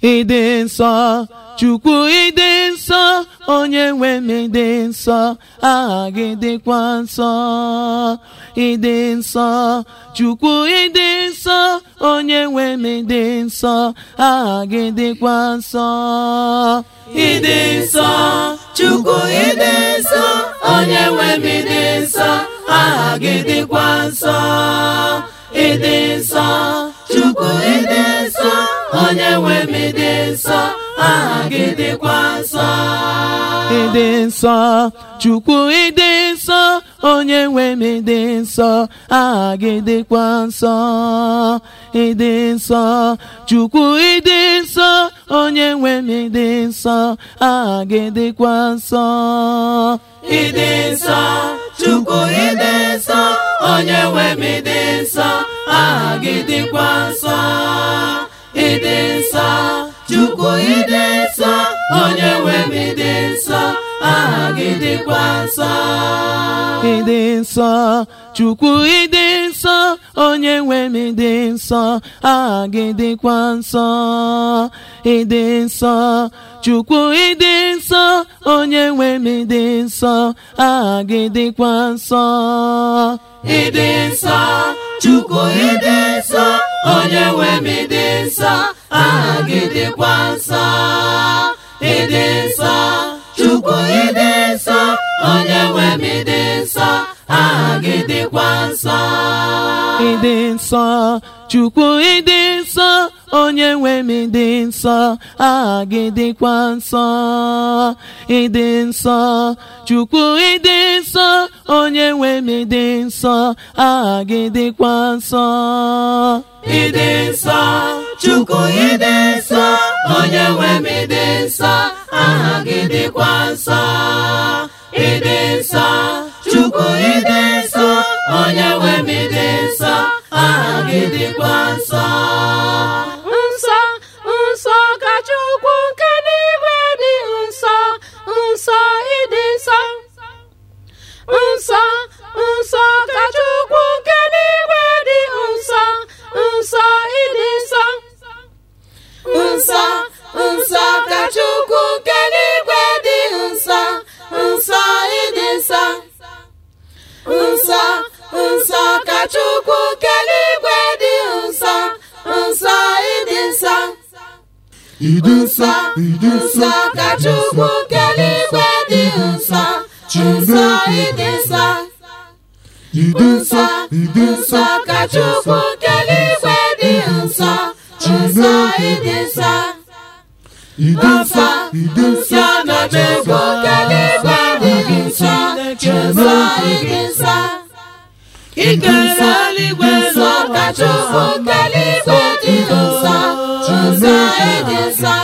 ịdị nsọ chukwu ịdị nsọ onye nwe m ịdị nsọ aha gị dịkwa nsọ ịdị nsọ chukwu ịdị nsọ onye nwe m ịdị nsọ aha gị dịkwa nsọ ịdị nsọ chukwu ịdị nsọ onye nwe m ịdị nsọ aha gị dịkwa nsọ ịdị nsọ chukwu ịdị nsọ onye nwe m ịdị nsọ aha gị dịkwa nsọ ịdị nsọ chukwu ịdị nsọ onye nwe m ịdị nsọ aha gị dịkwa nsọ ịdị nsọ chukwu ịdị nsọ onye nwe m ịdị nsọ aha gị dịkwa nsọ ịdị nsọ chukwu ịdị nsọ onye nwe m ịdị nsọ aha gị dịkwa nsọ ịdị nsọ chukwu ịdị nsọ onye nwe m ịdị nsọ aha gị dịkwa nsọ ịdị nsọ chukwu ịdị nsọ onye nwe m ịdị nsọ aha gị dịkwa nsọ ịdị nsọ chukwu ịdị nsọ onye nwe m ịdị nsọ aha gị dịkwa nsọ ịdị nsọ chukwu ịdị nsọ onye nwe m ịdị nsọ aha gị dịkwa nsọ ịdị nsọ chukwu ịdị nsọ onye nwe m ịdị nsọ aha gị dịkwa nsọ ịdị nsọ chukwu ịdị nsọ onye nwe m ịdị nsọ aha gị dịkwa nsọ ịdị nsọ chukwu ịdị nsọ onye nwe m ịdị nsọ aha gị dịkwa nsọ ịdị nsọ chukwu ịdị nsọ onye nwe m ịdị nsọ aha gị dịkwa nsọ ịdị nsọ chukwu ịdị nsọ onye nwe m ịdị nsọ aha gị dịkwa nsọ nsọ nsọ ka chukwu nke n'igwe dị nsọ nsọ ịdị nsọ nsọ nsọ ka chukwu nke n'igwe dị nsọ nsọ ịdị nsọ nsọ nsọ ka chukwu nke n'igwe dị nsọ nsọ ịdị nsọ nsọ nsọ ka chukwu nke n'igwe dị nsọ nsọ ịdị nsọ ịdị nsọ ịdị nsọ nsọ ka chukwu nke n'igwe dị nsọ nsọ ịdị nsọ ịdị nsọ ịdị nsọ nsọ ka chukwu nke n'igwe dị nsọ nsọ ịdị nsọ ịdị nsọ ịdị nsọ nsọ na chukwu nke n'igwe dị nsọ nsọ ịdị nsọ ikere eluigwe nsọ ka chukwu nke n'igwe dị nsọ nsọ ịdị nsọ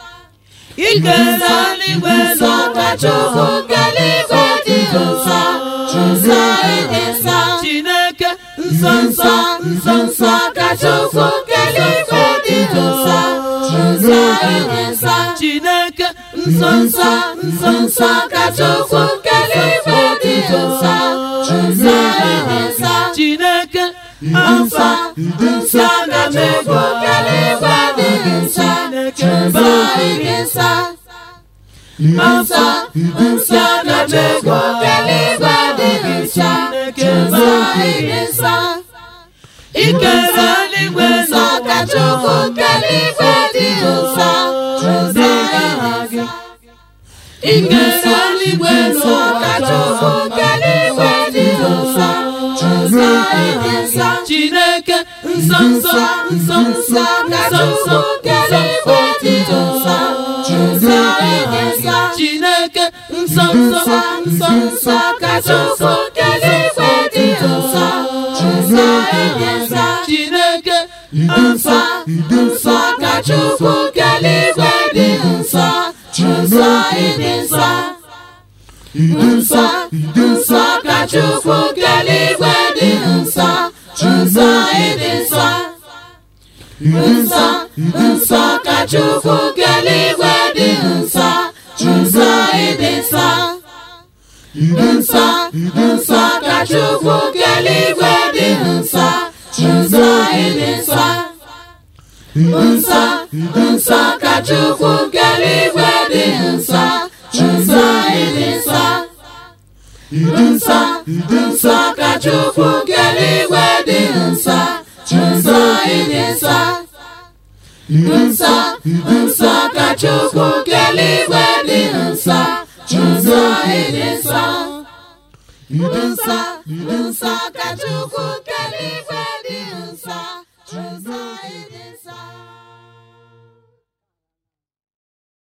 ikere eluigwe nsọ ka chukwu nke n'igwe dị nsọ nsọ ịdị nsọ chineke nsọ nsọ nsọ nsọ ka chukwu nke n'igwe dị nsọ nsọ ịdị nsọ chineke nsọ nsọ nsọ nsọ ka chukwu nke n'igwe dị nsọ nsọ ịdị nsọ chineke nsọ nsọ na chukwu nke n'igwe dị nsọ nsọ ịdị nsọ nsọ nsọ na chukwu nke n'igwe dị nsọ nsọ ịdị nsọ ikere eluigwe nsọ ka chukwu nke n'igwe dị nsọ nsọ ịdị nsọ ikere eluigwe nsọ ka chukwu nke n'igwe dị nsọ nsọ ịdị nsọ chineke nsọ nsọ nsọ nsọ ka chukwu nke n'igwe dị nsọ nsọ ịdị nsọ chineke nsọ nsọ nsọ nsọ ka chukwu nke n'igwe dị nsọ nsọ ịdị nsọ chineke nsọ nsọ ka chukwu nke n'igwe dị nsọ nsọ ịdị nsọ ịdị nsọ ịdị nsọ nsọ ka chukwu nke n'igwe dị nsọ nsọ ịdị nsọ ịdị nsọ nsọ nsọ ka chukwu nke n'igwe dị nsọ nsọ ịdị nsọ ịdị nsọ nsọ nsọ ka chukwu nke n'igwe dị nsọ nsọ ịdị nsọ nsọ nsọ ka chukwu nke eluigwe dị nsọ nsọ ịdị nsọ nsọ nsọ ka chukwu nke eluigwe dị nsọ nsọ ịdị nsọ nsọ nsọ ka chukwu nke eluigwe dị nsọ nsọ ịdị nsọ nsọ nsọ ka chukwu nke eluigwe dị nsọ